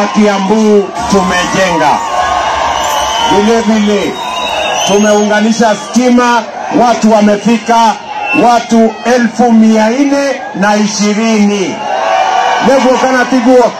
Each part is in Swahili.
Kiambu tumejenga. Vile vile tumeunganisha stima, watu wamefika watu elfu mia nne na ishirini levo kana tiguo.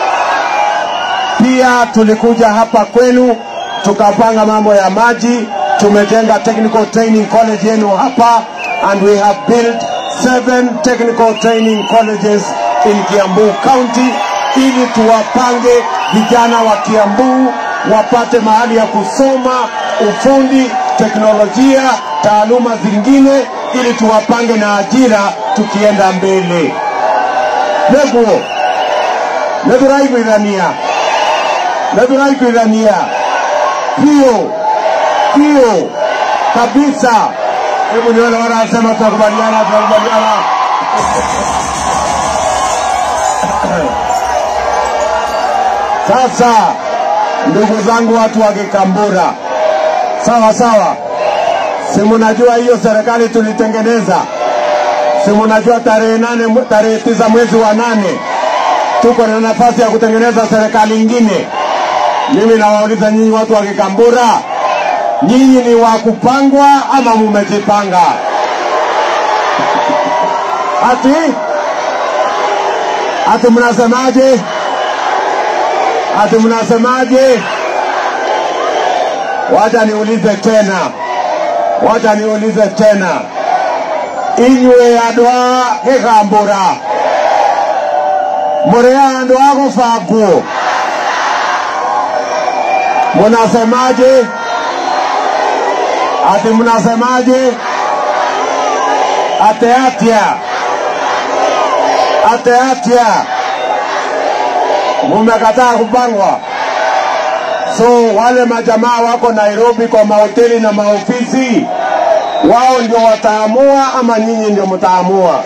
Pia tulikuja hapa kwenu tukapanga mambo ya maji, tumejenga technical training college yenu hapa and we have built seven technical training colleges in Kiambu County ili tuwapange vijana wa Kiambu wapate mahali ya kusoma ufundi, teknolojia, taaluma zingine ili tuwapange na ajira tukienda mbele. Neguo nethuraiguithania nethuraiguithania pio pio kabisa. Hebu nione wanasema tunakubaliana, tunakubaliana. Sasa ndugu zangu, watu wa Kikambura, sawa sawa, si mnajua hiyo serikali tulitengeneza? Si mnajua tarehe nane, tarehe tisa mwezi wa nane tuko na nafasi ya kutengeneza serikali ingine. Mimi nawauliza nyinyi watu wa Kikambura, nyinyi ni wa kupangwa ama mumejipanga? Ati ati mnasemaje? Ati mnasemaje? Wacha niulize tena, wacha niulize tena, inywe andå a gä kambå ra må rä a andå a gå bangwo mnasemaje? Ati mnasemaje? Ate atia ate atia mumekataa kupangwa. So wale majamaa wako Nairobi kwa mahoteli na maofisi, wao ndio wataamua ama nyinyi ndio mtaamua?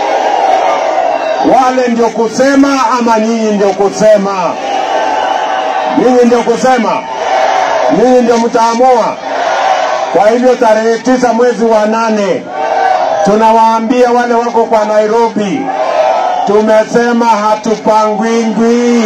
Wale ndio kusema ama nyinyi ndio kusema? Nyinyi ndio kusema, nyinyi ndio mtaamua. Kwa hivyo tarehe tisa mwezi wa nane tunawaambia wale wako kwa Nairobi, tumesema hatupangwingwi,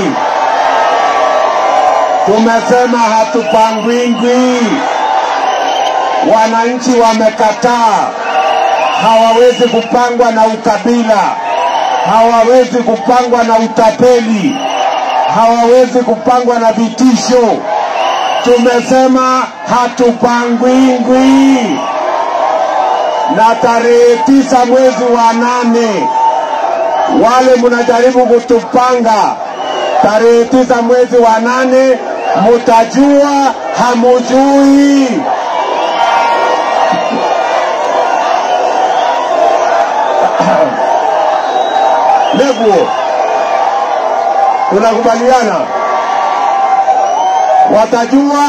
tumesema hatupangwingwi. Wananchi wamekataa, hawawezi kupangwa na ukabila, hawawezi kupangwa na utapeli, hawawezi kupangwa na vitisho. Tumesema hatupangwingwi, na tarehe tisa mwezi wa nane wale mnajaribu kutupanga tarehe tisa mwezi wa nane, mutajua hamujui. Neguo, tunakubaliana? Watajua,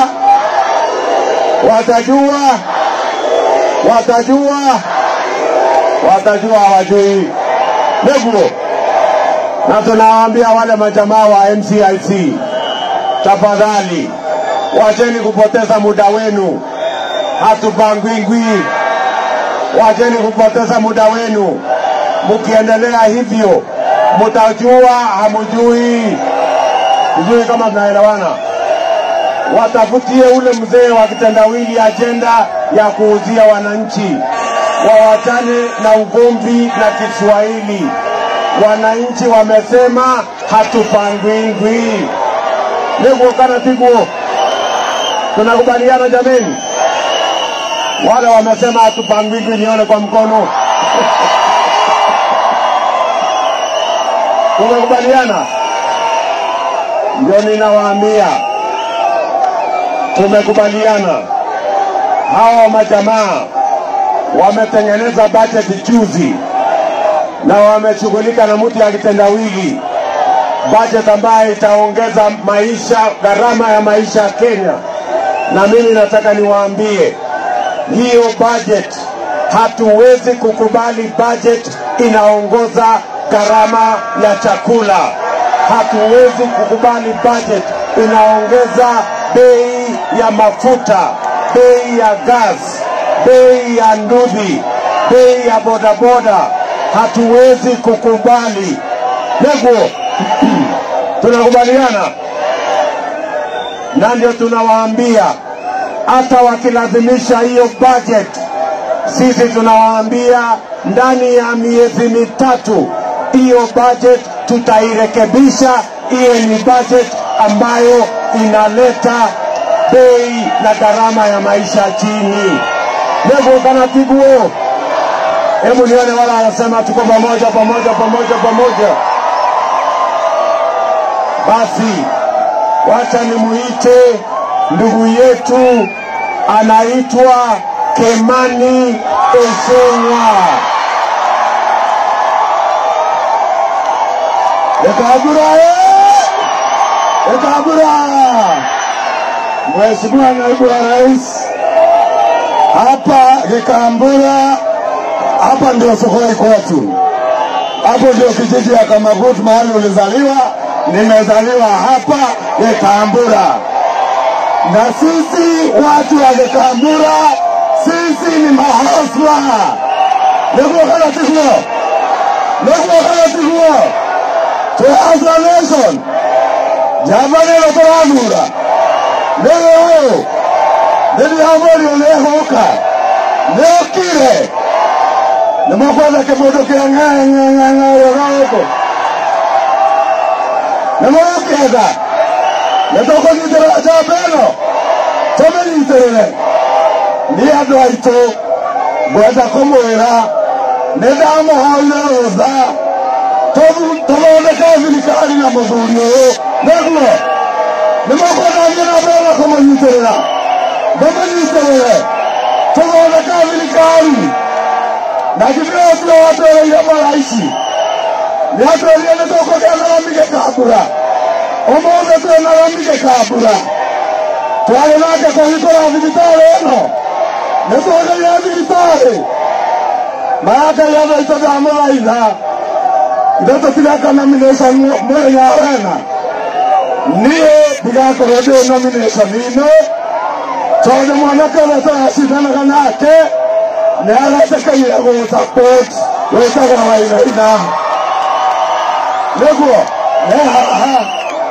watajua, watajua, watajua, hawajui. Neguo, na tunawaambia wale majamaa wa MCIC, tafadhali wacheni kupoteza muda wenu, hatupangwingwi. Wacheni kupoteza muda wenu, mkiendelea hivyo mutajua hamujui. Sijui kama tunaelewana. Watafutie ule mzee wa kitendawili ajenda ya kuuzia wananchi, wawachane na ugomvi na Kiswahili. Wananchi wamesema hatupangwingwi. Niguo kana tiguo? Tunakubaliana jameni? Wale wamesema hatupangwingwi, nione kwa mkono. Tumekubaliana? Ndio ninawaambia tumekubaliana. Hawa majamaa wametengeneza bajeti juzi na wameshughulika na mtu ya kitendawili, bajeti ambayo itaongeza maisha, gharama ya maisha ya Kenya. Na mimi nataka niwaambie hiyo budget, hatuwezi kukubali budget inaongoza gharama ya chakula. Hatuwezi kukubali budget inaongeza bei ya mafuta, bei ya gas, bei ya ndudhi, bei ya bodaboda. Hatuwezi kukubali. Neguo, tunakubaliana na ndio tunawaambia hata wakilazimisha hiyo budget, sisi tunawaambia ndani ya miezi mitatu hiyo budget tutairekebisha iwe ni budget ambayo inaleta bei na gharama ya maisha chini. Nevo kanatiguo, hebu nione wala wanasema tuko pamoja pamoja pamoja pamoja. Basi wacha nimuite ndugu yetu anaitwa Kemani Esengwa. Ekabura eh! Ekabura! Mheshimiwa Naibu wa Rais, hapa Kikambura, hapa ndio sokoni kwetu, hapo ndio kijiji ya Kamagut, mahali ulizaliwa. Nimezaliwa hapa Kikambura, na sisi watu wa Kikambura, sisi ni mahasla nekuokalatikuo nekuokalatikuo tuhasla nation javanelo toranura nĩgĩũĩ nĩndĩramũrio nĩhoka nĩokire nĩmũkwenda kĩmũndũ kĩa ng'ang'ang'ang'aũga gũkũ nĩmũgũkĩenda nĩtũkũnyitĩrĩra njamba ĩno tũmĩnyitĩrĩre nĩ andũ aitũ ngwenda kũmwĩra nĩndamũhoire rũtha tũthondeke thirikari na mũthuri ũyũ nĩguo nĩmakwendania na mbere kũmũnyitĩrĩra mũmũnyitĩrĩre tũthondeka thirikari na githĩ ũcio watwereire maraici nĩatwĩrire nĩtũkũgĩa na rami gĩkambura ũmũthĩ twĩna rami gĩkambura twarĩ nake kũhingũra thibitarĩ ĩno nĩtũgeire thibitarĩ mayakai andũ aitũ ndamũthaitha ithe tũtigaka nomination mũthenya wena niĩ ndigakorwo ndĩ nomination-inĩ tondũ mwanake ũrĩa tũracindanaga nake nĩ aretĩkĩire gũsupport wĩtagwo wainaina nĩguo nĩ haha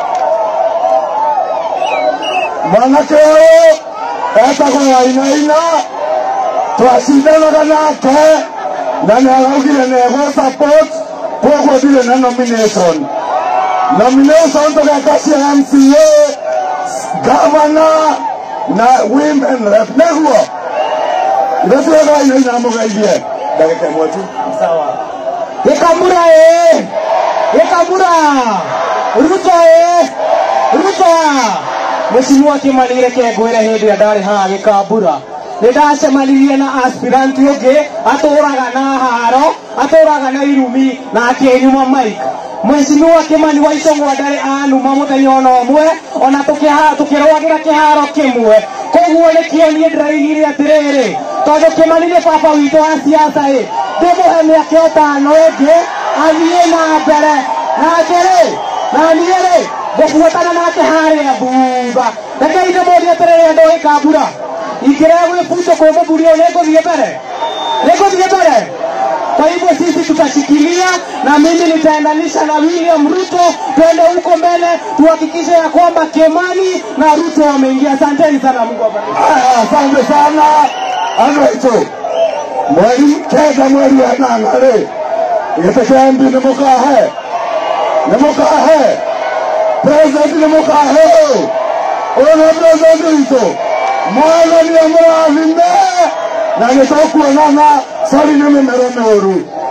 mwanake ũyũ etagwo wainaina twacindanaga nake na nĩ araugire nĩ egũsupport koguo ndirĩ na nomination nomination tũgeka cia MCA governor na women rep nĩguo ithe tuoga inaina mũgeithie ndagĩka ĩmwe tu Sawa. Gĩkambura ĩ! Gĩkambura! Ruto ĩ! Ruto! Mheshimiwa Kimani reke ngwĩre hĩndĩ ĩrĩa ndarĩ haha Gĩkambura nĩ ndacemanirie na aspirant ũngĩ atũraga na haro atũraga na irumi na akĩnyuma mike Mheshimiwa Kimani wa Icũng'wa ndarĩ anuma mũthenya ona ũmwe ona tũkĩha- tũkĩrũagĩra kĩharo kĩmwe koguo nĩkĩo niĩ ndĩraigire atĩrĩrĩ tondũ Kimani nĩ baba witũ wa siasa ĩ ndĩmũhe mĩaka ĩtano ĩngĩ athiĩ na mbere nake rĩ na niĩ rĩ ngũbuatana nake harĩa thutha rekei ndĩmũrie atĩrĩrĩ andũ gĩkambura ingĩrega gwĩbutwo kwĩ mũthuri ũyũ nĩngũthiĩ mbere nĩngũthiĩ mbere kwa hivyo sisi tutashikilia na mimi nitaendanisha na William Ruto, twende huko mbele, tuhakikishe ya kwamba Kimani na Ruto wameingia. Asanteni sana, Mungu awabariki. Aya, asante sana andũ aitũ mweri kenda mweri wa nana rĩ gĩtĩ kĩa mbi nĩ mũkahe nĩ mũkahe president nĩ mũkahe ũyũ ũyũ nĩ president witũ mwathani amũrathime na nĩ tũkuonana sori nĩ mĩmero mĩũru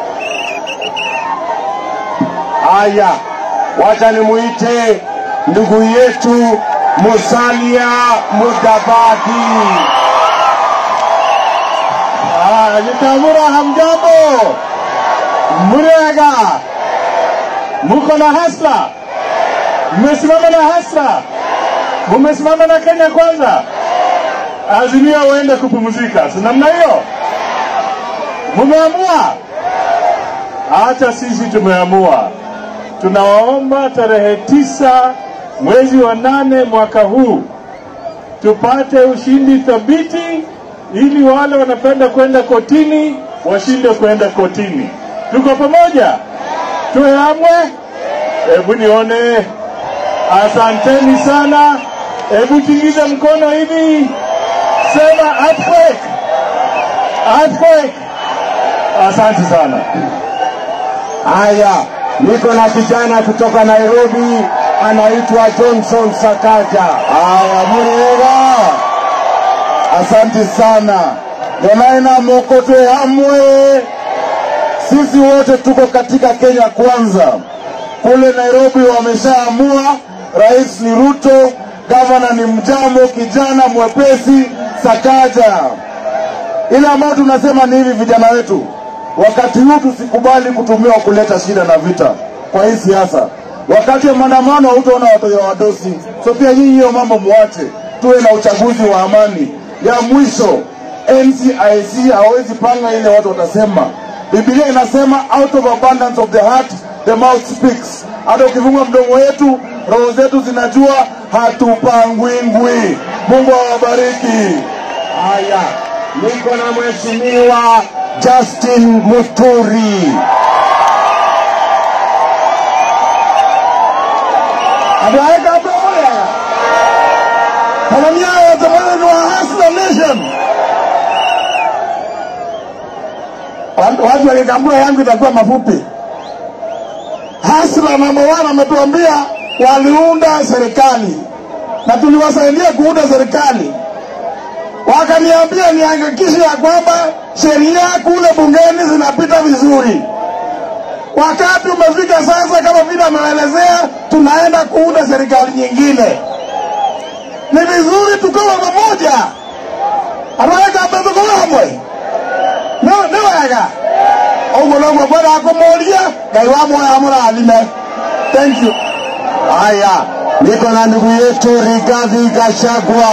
haya wacha nimuite ndugu yetu Musalia Mudavadi. Ah, Gĩkambura hamjambo, murega, muko na hasla, mmesimama na hasla, mumesimama na Kenya kwanza, Azimio uende kupumzika, si namna hiyo? Mumeamua? Hata sisi tumeamua, tunawaomba tarehe tisa mwezi wa nane mwaka huu tupate ushindi thabiti, ili wale wanapenda kwenda kotini washinde kwenda kotini. Tuko pamoja, tuamwe. Hebu nione. Asanteni sana, Hebu tingiza mkono hivi, sema earthquake, earthquake. Asante sana. Haya, niko na kijana kutoka Nairobi anaitwa Johnson Sakaja. Haya, Muriega, asante sana. Donaina Mokotwe hamwe, sisi wote tuko katika Kenya kwanza. Kule Nairobi wameshaamua, rais ni Ruto, gavana ni Mjambo, kijana mwepesi Sakaja. Ile ambayo tunasema ni hivi, vijana wetu, wakati huu tusikubali kutumiwa kuleta shida na vita kwa hii siasa. Wakati wa maandamano hautaona watoto wadosi, so pia nyinyi hiyo mambo muache, tuwe na uchaguzi wa amani. Ya mwisho, NCIC hawezi panga ile watu watasema. Biblia inasema out of abundance of the heart the mouth speaks. Hata ukifungua mdomo wetu, roho zetu zinajua hatupangwingwi. Mungu awabariki. Haya, niko na mheshimiwa Justin Muturi. Abaeka pamoja. Tanzania watamani wa Hustler Nation. Watu watu wa Kigambura yangu itakuwa mafupi. Hustler namba 1 ametuambia waliunda serikali na tuliwasaidia kuunda serikali. Wakaniambia nihakikishe ya kwamba sheria kule bungeni zinapita vizuri. Wakati umefika sasa, kama vile ameelezea, tunaenda kuunda serikali nyingine. Ni vizuri tukawa pamoja, anaweka mbezo hamwe nä wega åguo noguo mwega kå må ria ngai wa moya må rathime thank you Haya, niko na ndugu yetu Rigathi Gachagua.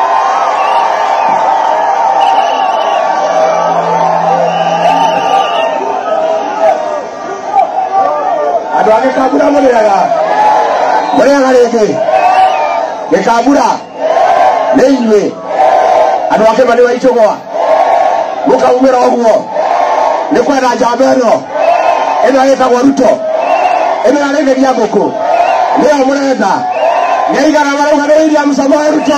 andå a gä kambura må rä aga Må rä aga rä ngä gä kambura nä inyuä andå akä ma nä waitå gwa må kaumä ra å guo nä kwenda njamba ä no ä no ä tagwo ruto ä no yarä geria ngå kå nä yo må renda nä aigana marauga nä william samoe ruto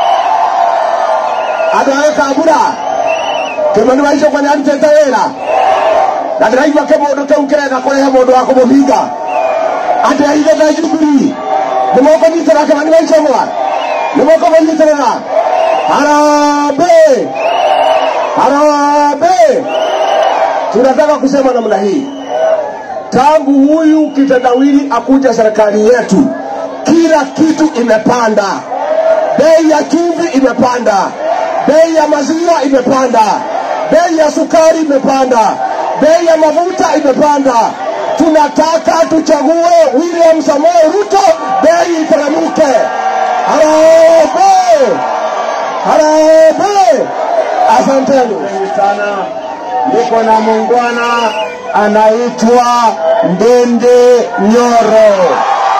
andå a gä kambura kä mani waicå kwa nä arutä te wä ra na ndä raigua kä må ndå kä u kä renda kå rehe må ndå wa kå må hinga atä aithe na jubili nä moko nyitä ra kä mani waicågwa nä moko må nyitä rä ra harambee harambee tunataka kusema namna hii tangu huyu kitendawili akuja serikali yetu kila kitu imepanda bei ya chumvi imepanda bei ya maziwa imepanda bei ya sukari imepanda bei ya mafuta imepanda tunataka tuchague william samoe ruto bei iteremke harambee harambee asanteni sana niko na muungwana anaitwa ndende nyoro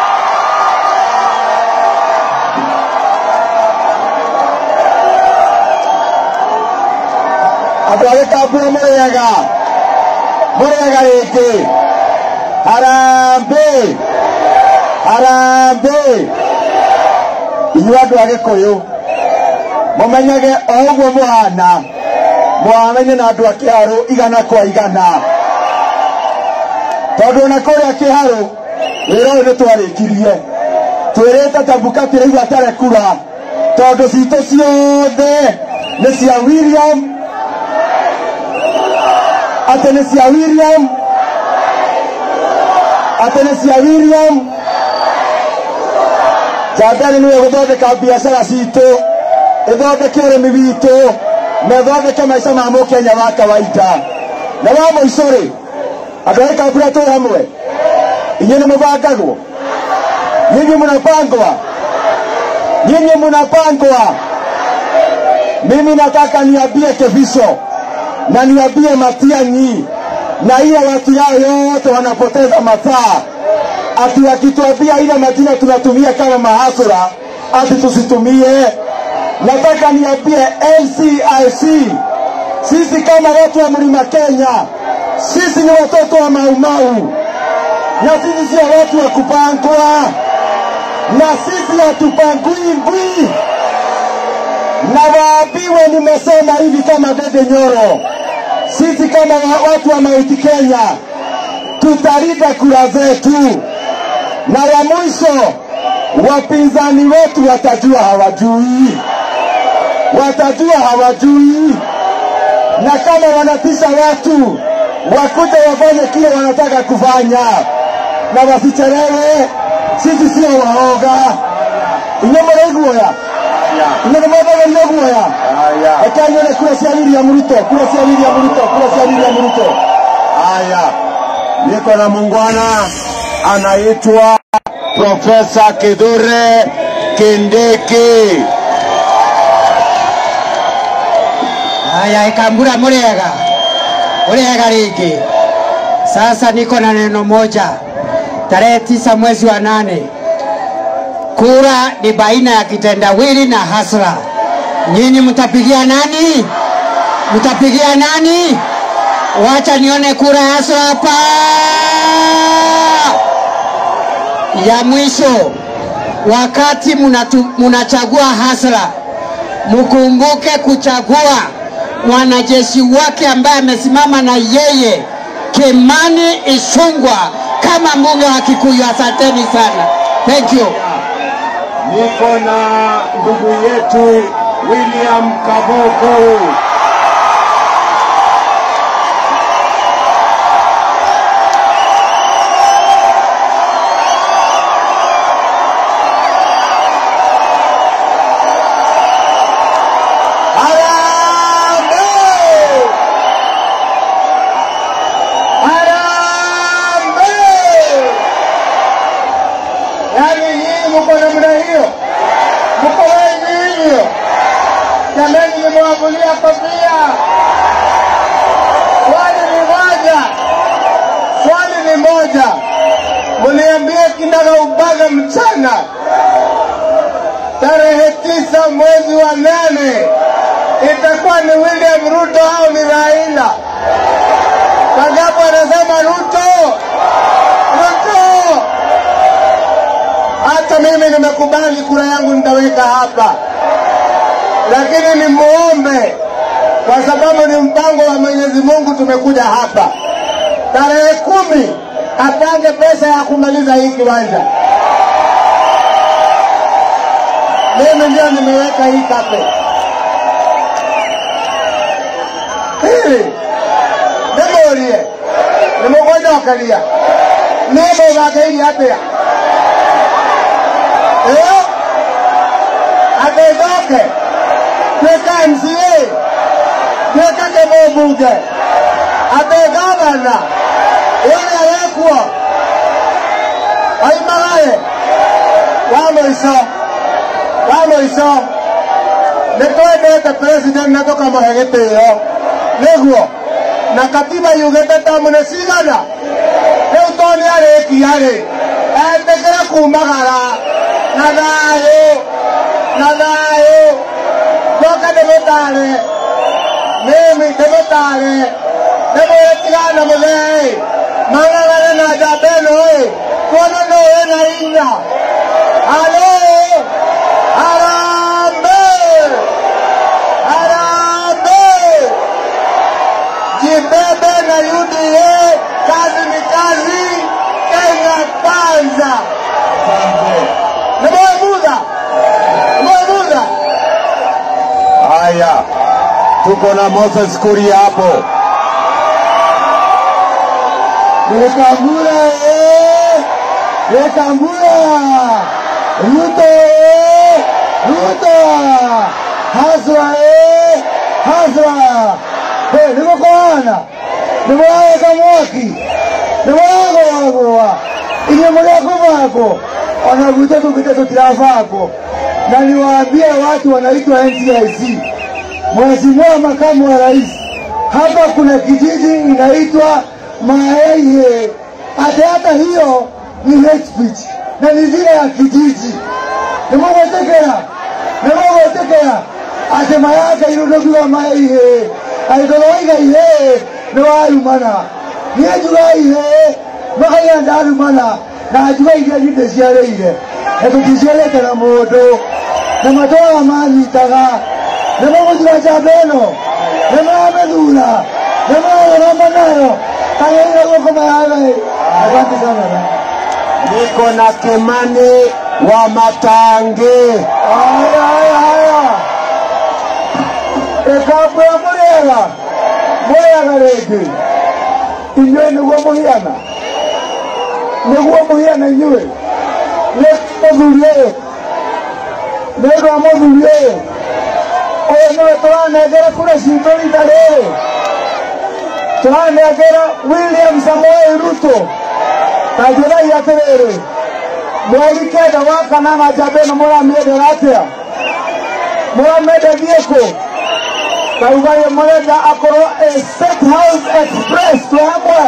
andå a gä kambura må rä ega må rä ega rä ngä harambä harambä inyuä andå a gä kå yå må menyage o ũguo må hana mwamenye na andå a kä harå igana kwa igana tondå ona kå rä a kä harå wä ra å yå nä twarä kirie twä rä te tambuka tä raigua atarä kura tondå citå ciothe nä cia william atä nä cia william atä nä cia william jambani nä we gå thondeka biacara citå ithondeke å rä mi witå na ithondeke maica ma må kenya wa kawaida na wa må ico rä andå a kambura twä hamwe inyuä nä må bangagwo nyinyi mnapangwa nyinyi mnapangwa mimi nataka niambie keviso na niambie matiangi na ile watu yao yote wanapoteza masaa ati wakituambia ile majina tunatumia kama mahasura ati tusitumie nataka niambie NCIC, sisi kama watu wa mlima Kenya, sisi ni watoto wa Maumau na sisi sio watu wa kupangwa. na sisi hatupangui ngui, na waambiwe nimesema hivi kama Dede Nyoro, sisi kama wa- watu wa Mount Kenya tutalinda kura zetu, na ya mwisho wapinzani wetu watajua hawajui, watajua hawajui, na kama wanatisha watu wakuja wafanye kile wanataka kufanya, na wasichelewe. Sisi sio waoga. Inyo muraiguoya inyo nimwethageria guoya reke nyone kura cia William Ruto, kura cia William Ruto, kura cia William Ruto. Haya, niko na mungwana anaitwa Profesa Kithure Kindiki. Haya, Ikambura muriega, muriega rĩngĩ. Sasa niko na neno moja, tarehe tisa mwezi wa nane, kura ni baina ya kitendawili na hasra. Nyinyi mtapigia nani? Mtapigia nani? Wacha nione kura ya hasra hapa. Ya mwisho, wakati munatu- munachagua hasra mkumbuke kuchagua mwanajeshi wake ambaye amesimama na yeye Kimani Ichung'wah kama mbunge wa Kikuyu. Asanteni sana, thank you. Niko na ndugu yetu William Kabogo. Harambee! Harambee! Yaani hii mko namna hiyo, mko wengi hivyo. Jamani, nimewavulia kofia. Swali ni moja, swali ni moja, mniambie kinaga ubaga mchana tarehe tisa mwezi wa nane itakuwa ni William Ruto au ni Raila? Kagapo anasema Ruto, Ruto. Hata mimi nimekubali kura yangu nitaweka hapa, lakini nimuombe kwa sababu ni mpango wa Mwenyezi Mungu, tumekuja hapa tarehe kumi apange pesa ya kumaliza hii kiwanja. Mimi ndio nimeweka hii kape hili nimurie nimugonyokeria nimugakeirie atia ĩyo atĩthoke tuĩka MCA tuĩka kĩmũmbunge atĩ gavana ũrĩa wekuo oimagaye wa mũico wa mũico nĩ twendete president na tũkamũhe gĩtĩo nĩguo na katiba yugĩte tamu nĩ cigana rĩu to nĩ arĩkia rĩ etĩkĩre kumagara na thayũ na thayũ ndoka ndĩmũtare mimi ndĩmũtare ndĩmwĩre tigana na mũthee mang'ang'ane na njamba ĩno ĩ kuona no wĩna hinya halo harambee harambee jibebe na UDA kazi ni kazi Kenya kwanza nimewemuza nimewemuza haya tuko na Moses Kuria hapo Wekambura eh! Wekambura! Ruto eh! Ruto! Hasra eh! Hasra! Hey, nimekuona. Nimeweka mwaki. Nimeweka wagwa. Ile mleko wako. Wanavuta tukita tutirafako. Na niwaambie watu wanaitwa NCIC. Mheshimiwa makamu wa rais, hapa kuna kijiji inaitwa Maeye. Hata hata hiyo ni hate speech na ni vile ya kijiji. Nimugotekera, nimugotekera atema yake irudogiwa Maeye. Aigoloiga ihe ni wayumana. Niajuga ihe makaya ndarumana na ajuga iria nyinde ciareire etuticielekela mundu na matwara manyitaga nĩmũgũthira njamba ĩno nĩmamĩthura nĩmagĩroma nayo kagĩire guoko mayagai asante sana niko na Kimani wa Matangi. aya aya aya ĩkambũra mũrĩega mũrĩega rĩngĩ inyuĩ nĩguo mũhiana nĩguo mũhiana inyuĩ nĩ mũthuri ũyũ nĩgwa mũthuri ũyũ ũyũ nĩwe tũranengera kura citũ rita rĩrĩ tũranengera William Samoei Ruto na njĩrai atĩrĩrĩ mweri kenda wa kanana njamba ĩno mũramĩendera atĩa mũramĩenderie kũ kaugai mũrenda akorwo a state house express tu hamwe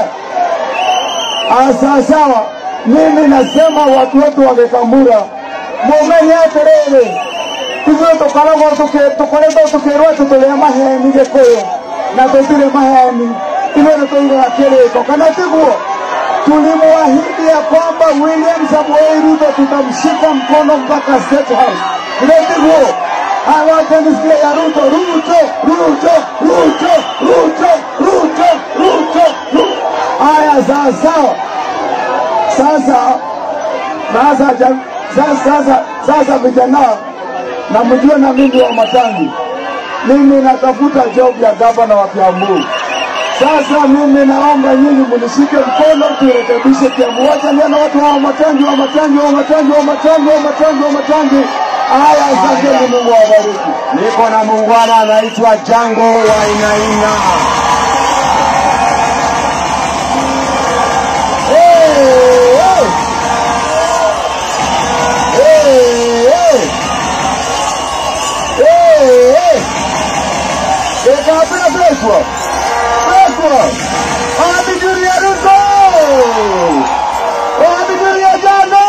asa sawa mimi nasema watu wetu wa Gikambura mumenye atĩrĩrĩ ithuĩ tũkoragwo tũkĩ- tũkoretwo tũkĩrwo atĩ tũrĩa maheni gĩkũyũ na tũtirĩ maheni ithuĩ nĩ tũigaga kĩrĩko kana tiguo tulimwahidi ya kwamba William Samoei Ruto tutamshika mkono mpaka State House. Ndio hawacha nisikie ya Ruto, Ruto, Ruto, Ruto, Ruto, Ruto, Ruto, Ruto. Haya, sawa sawa. Sasa sasa ja- sasa sasa sasa vijana, na mjue na mimi wa Matangi, mimi natafuta job ya gavana wa Kiambu. Sasa mimi naomba nyinyi munishike mkono turekebishe Kiambu. Wacha nione watu wa Matangi, wa Matangi, wa Matangi, wa Matangi, wa Matangi, wa Matangi. Haya, asanteni, Mungu awabariki. Niko na muungwana anaitwa Jango wa Inaina. Hey, hey. Hey, hey. Hey, hey. Ikapira Joshua. Joshua. Wapi Julia Ruto? Wapi Julia Jano?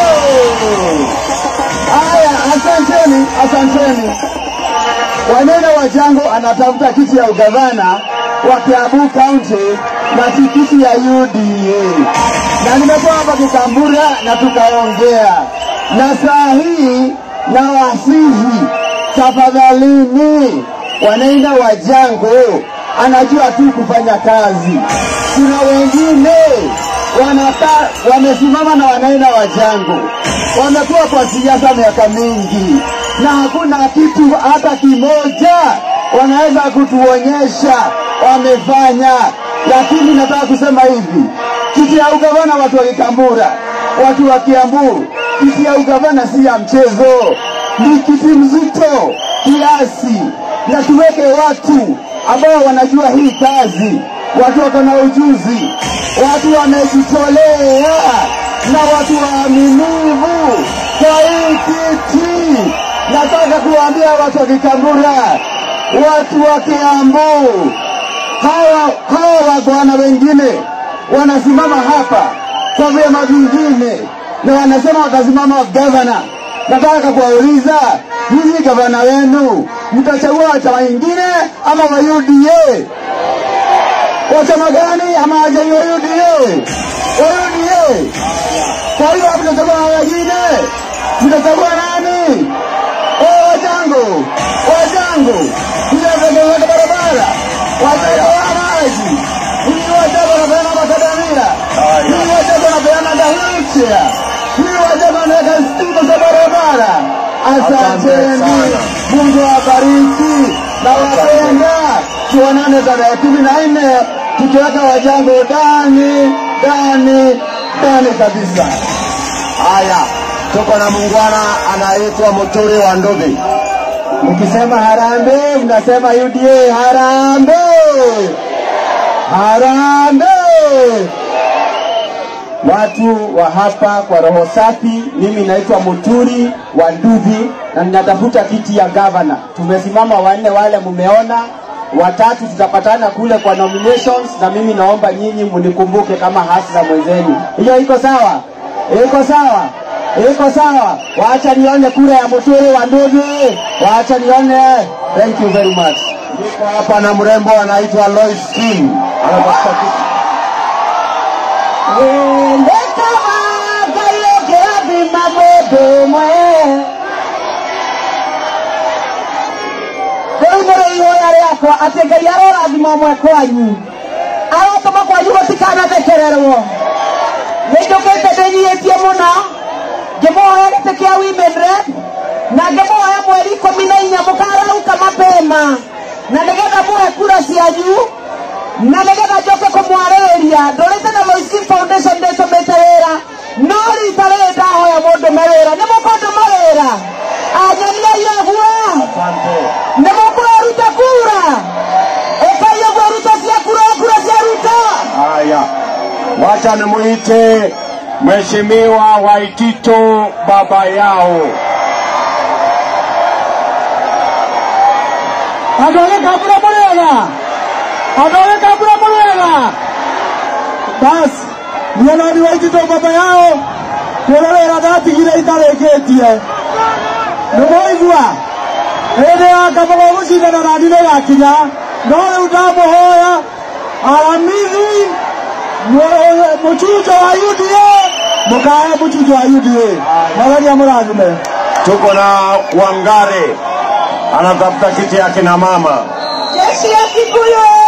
Haya, asanteni, asanteni. Wanene wa Jango anatafuta kiti ya ugavana wa Kiambu County na tikiti ya UDA, na nimekuwa hapa Kikambura na tukaongea, na saa hii na wasihi, tafadhalini, wanaenda wa Jango anajua tu kufanya kazi. Kuna wengine wanata, wamesimama na wanaenda wa Jango, wamekuwa kwa siasa miaka mingi na hakuna kitu hata kimoja wanaweza kutuonyesha wamefanya. Lakini nataka kusema hivi, kiti ya ugavana, watu wa Kikambura, watu wa Kiambu, kiti ya ugavana si ya mchezo, ni kiti mzito kiasi, na tuweke watu ambao wanajua hii kazi, watu wako na ujuzi, watu wamejitolea na watu waaminivu kwa hii kiti. Nataka kuwaambia watu wa Kikambura, watu wa Kiambu, hawa hawa wagwana wengine wanasimama hapa kwa vyama vingine na wanasema watasimama gavana. Nataka kuwauliza nyinyi, gavana wenu mtachagua wa chama ingine ama wa UDA? Wa chama gani ama wajai wa UDA? Wa UDA. Kwa hiyo mtachagua wa wengine, mtachagua nani? Oh, wajangu wajangu, mjazaeweka barabara, wataoa maji, hii wajabu wanapeana makadamia, hii wajabu wanapeana dahilcha, hii wajabu wanaweka stima za barabara. Asanteni, Mungu awabariki na wapenda. Tuonane tarehe kumi na nne tukiweka wajangu ndani ndani ndani kabisa. Haya, tuko na muungwana anaitwa Muturi wa Ndubi. Mkisema harambee, mnasema UDA harambee, harambee. Watu wa hapa kwa roho safi, mimi naitwa Muturi wa Nduvi na ninatafuta kiti ya gavana. Tumesimama wanne, wale mmeona, watatu tutapatana kule kwa nominations, na mimi naomba nyinyi mnikumbuke kama hasa mwenzenu. Hiyo iko sawa? Iko sawa? Iko sawa? Wacha nione kura ya Muturi wa Nduvi, wacha nione. Thank you very much. Niko hapa na mrembo anaitwa Lois Kim. Anatafuta kiti. Wende kama kayo kirabi mabodo ũmwe rĩu nĩrĩ ihoya rĩakwa atĩ ngai arorathima ũmwe kwanyu arotũma kwanyu gũtikanathekererwo nĩ njũkĩte ndĩnyihĩtie mũno ngĩmũhoya gĩtĩ kĩa women rep na ngĩmũhoya mweri ikũmi na inya mũkarauka mapema na nĩgetha mũhe kura cianyu na nĩgetha njoke kũmwarĩrĩria ndũrĩte na Loiskin Foundation ndĩtũmĩte wĩra no rita rĩrĩ ndahoya mũndũme wĩra nĩ mũkũndũma wĩra anyoniai ũguo nĩ mũkũruta kura ũkai ũguo ruto cia kura kura cia ruto Haya, wacha nimuite Mheshimiwa Waitito baba yao. andũ a gĩkambura mũrĩega andũ a gĩkambura mũrĩega basi niĩ no ni waitito baba yao kuona wĩra ndatigire itarĩkĩtie nĩ mwaigua hĩndĩ ya kabaga gũcindana na ni nĩgakinya no rĩu ndamũhoya aramithi mu- mũcunjo wa UDA mũkahe mũcunjo wa UDA mwathani amũrathime Tuko na Wangare anatafuta kiti ya kina mama. jeshi ya Kikuyu